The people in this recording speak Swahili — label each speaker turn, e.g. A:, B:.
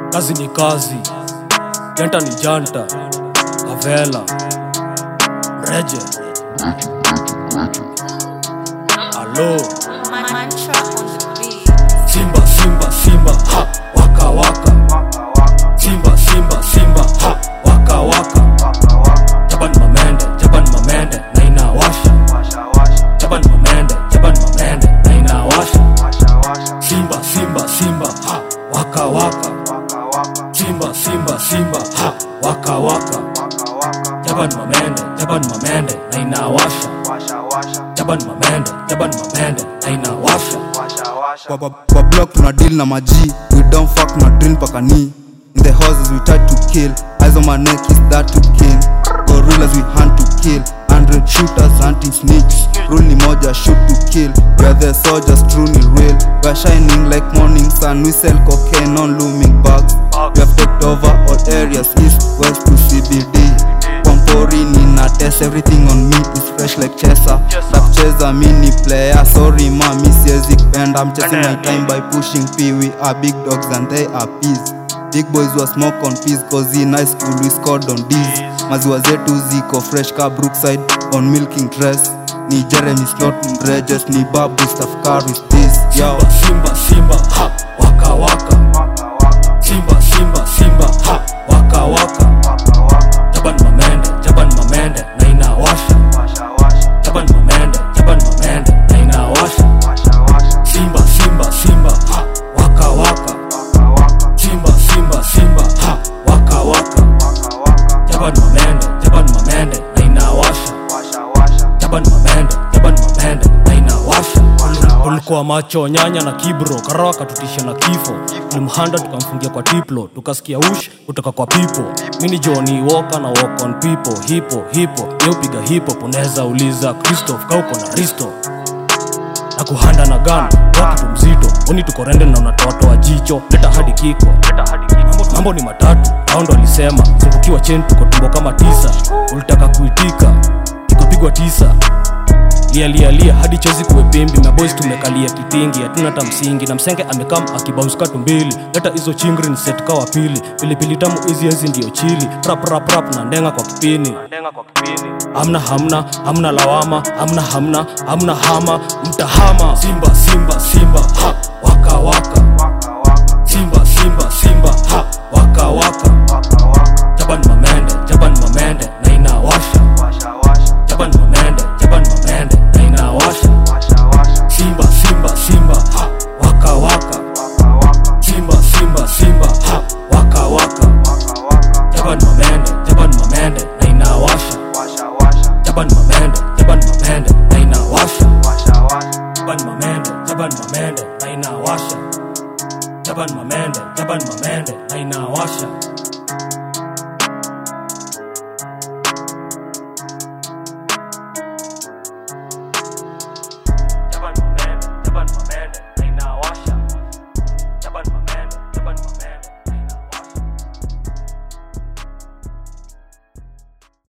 A: kazi ni kazi janta ni janta kavela mreje alo
B: Mantra on the beat.
A: simba simba simba ha waka waka simba simba simba ha waka waka jaban mamende jaban mamende na inawasha jaban mamende jaban mamende na inawasha simba simba simba ha waka waka simba simba simba ha waka waka jaban mamende jaban mamende na inawasha jaban mamende jaban mamende na inawasha
C: kwa, kwa, kwa block tuna deal na maji we don't fuck na drill mpaka ni in the houses we try to kill eyes on my neck is that to kill gorillas we hunt to kill 100 shooters hunting snitch rule ni moja shoot to kill we are the soldiers true ni real we are shining like morning sun we sell cocaine on looming bugs we have taken over all areas east west to cbd Pampori nina test everything on me is fresh like chesa takucheza mini player sorry mami siwezi kupenda I'm chasing my time by pushing p we are big dogs and they are peas big boys wa smoke on peas cause in high school we scored on D's maziwa zetu ziko fresh ka brookside on milking dress ni jeremy slot mrejes ni babu stafkar with this yo
A: simba simba simba ha waka waka simba simba simba ha waka waka jaban mamende jaban mamende na inawasha jaban mamende jaban mamende na inawasha simba simba simba ha waka waka simba simba simba ha waka waka jaban mamende jaban mamende na inawasha jaban mamende jaban mamende na inawasha ulikuwa macho nyanya na kibro karawa katutisha na kifo tulimhanda tukamfungia kwa tiplo tukasikia ush kutoka kwa pipo mini joni woka na walk on people hipo hipo yeupiga hipo unaweza uliza christoph kauko na risto na kuhanda na gana kwa kitu mzito oni tuko rende na unatoatoa jicho leta hadi kiko mambo, mambo ni matatu hao ndo alisema zungukiwa cheni tuko tumbo kama tisa ulitaka kuitika ikapigwa tisa lialialia hadi chozi kuwe pimbi maboys tumekalia kitingi hatuna hata msingi na msenge amekam akibausika tumbili leta hizo chingri ni set kawa pili pilipili tamu hizi hizi ndio chili rap rap rap na ndenga kwa kipini hamna hamna hamna lawama hamna hamna hamna hama mtahama simba simba simba ha waka waka simba simba simba ha waka waka jaban mamende jaban mamende na inawasha jaban mamende jaban mamende na inawasha simba simba simba ha waka waka simba simba simba ha waka waka jaban mamende jaban mamende na inawasha jaban mamende jaban mamende na inawasha jaban mamende jaban mamende na inawasha jaban mamende jaban mamende na inawasha